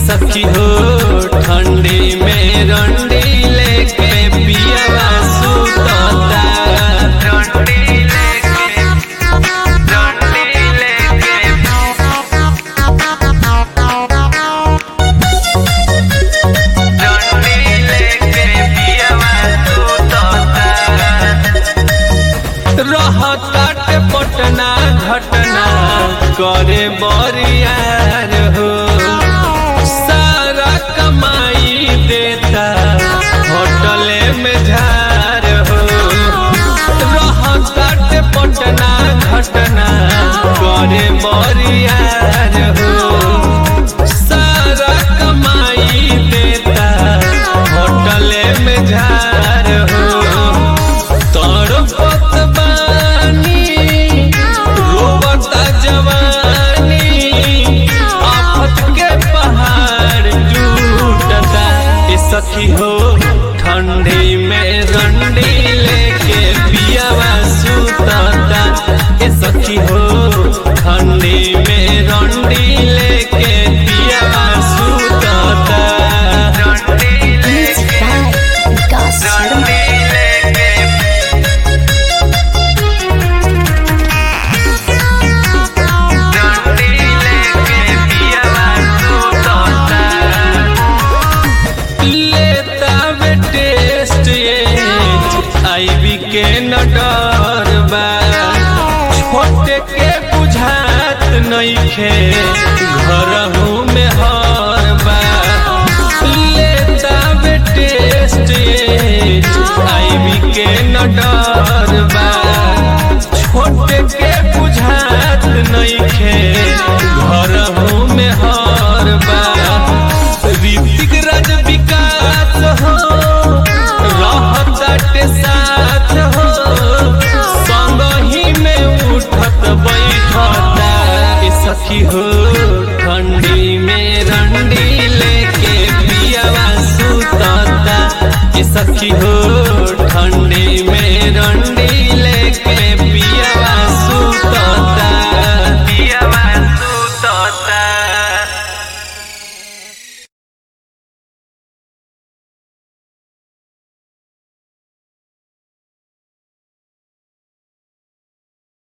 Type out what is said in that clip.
सखी हो ठंडी में रंडी लेके पियावा सुतता रंडी लेके रंडी लेके रंडी लेके पियावा सुतता रहताट पटना घटना करे बरियार हो सारा कमाई देता होटले में झार हो रहताट पटना घटना करे बरियार हो सारा कमाई देता होटले में झार हो तड़पत बानी रोबता जवानी आफत के पहाड़ टूटता ए सखी हो ठंडी में रंडी लेके पियावा सुतता ए सखी हो ठंडी में रंडी लेके पियावा सुतता रंडी Music लेके by Vikas Sharma. रंडी लेके डंडी लेके पियावा सुतता लेता वे टेस्ट ये आईवी के न डर बा छोटे के बुझात नइखे घरहू में हर बा लेता वे टेस्ट ये आईवी के न डर बा छोटे के बुझात नइखे घरहू में हर बा ऋतिक राज विकास हो रहताटे साथ हो संग ही में उठत बैठता ए सखी हो ठंडी में रंडी लेके पियावा सुतता ए सखी हो